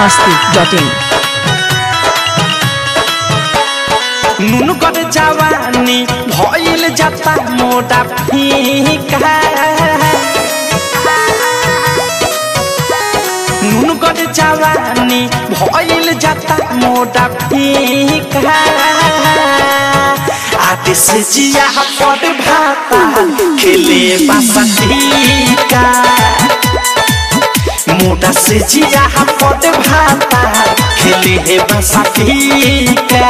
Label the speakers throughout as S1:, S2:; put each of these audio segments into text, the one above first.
S1: masti.in
S2: নুনগর জওয়ানি ভইল যাতা মোটা ফিকা নুনগর জওয়ানি ভইল যাতা মোটা ফিকা आते से जिया पद भाता खेले बासा टीका मोटा से जिया पद भाता खेले हे बासा टीका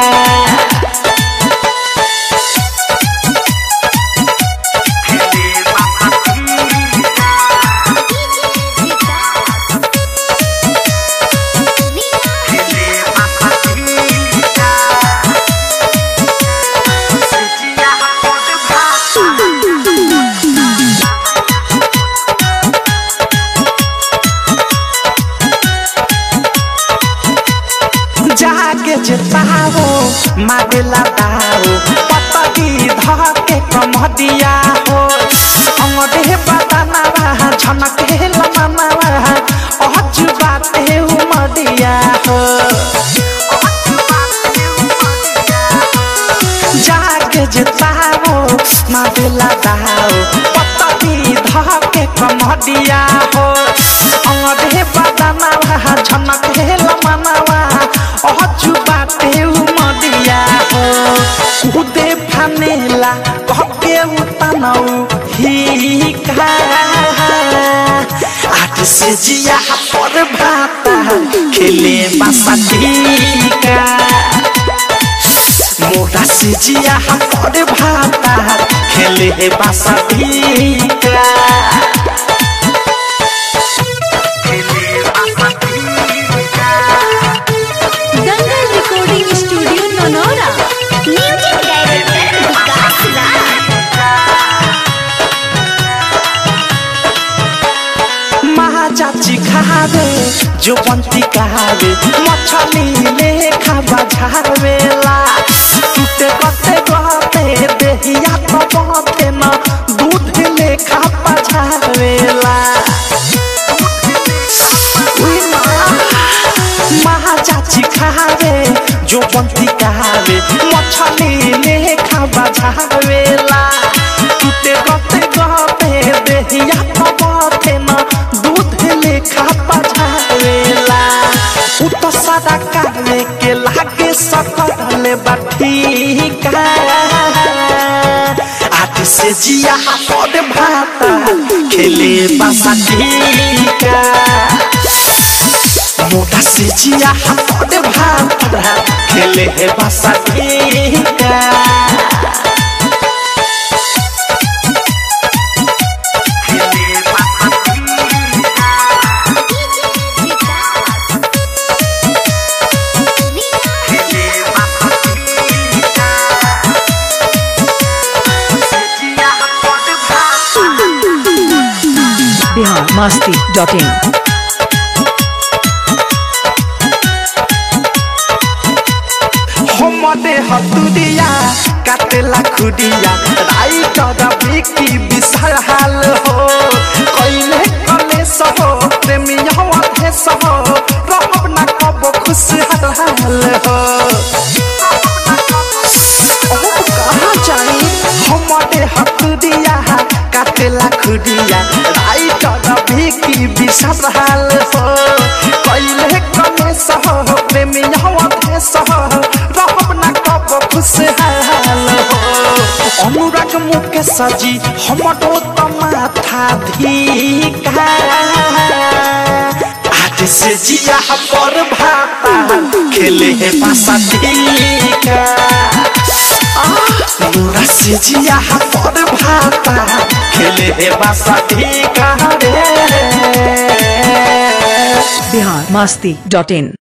S2: जाके जेताओ मारेला दाओ पतगी धके कमदिया हो अंगरे बदनावा झनके लमनावा अहज बाते उमदिया हो जाके जेताओ मारेला दाओ पतगी धके कमदिया हो अंगरे बदनावा झनके लमनावा अहजु बाटे उमदिया हो कुदे फानेला कहके उतनौ हिका आठ से जिया पर भाता खेले बासा टीका मोटा से जिया पर भाता खेले बासा टीका
S3: दंगल रिकॉर्डिंग स्टूडियो नोनोरा म्यूजिक डायरेक्टर विकास राज
S2: महाचाची खावे जो बंती खावे मछली ले खावा झावेला टूटे कते गते देहिया तो बते न दूध ले खावा झावेला उई माँ, महाचाची खावे जो बंती खावे मछली ले खावा झावेला टूटे गते गते देहिया तो बते न दूध ले खावा झावेला उ तो सादा कावे के लागे सकले बाठीका आठ से जिया पद भाता खेले बासा टीका मोटा से जिया पद भाता खेले हे बासा टीका
S1: Bihar masti.in
S2: हमदे हतुरिया काटेला खुडिया राई कदा बिकी विशाल हाल हो कइले कले सहो प्रेमिया वाथे सहो रहब ना कब खुश हाल हो ओ कहाँ जाई हमदे हतुरिया काटेला खुडिया राई कदा बिकी विशाल हाल हो कइले कले सहो प्रेमिया वाथे सहो रहब ना कब खुश हाल हो अनुराग मुके सजी हमरो त माथा धिका आज से जिया पर भाता खेले हे पासा धिका अनुराग से जिया पर भाता खेले हे पासा धिका रे
S1: Bihar masti.in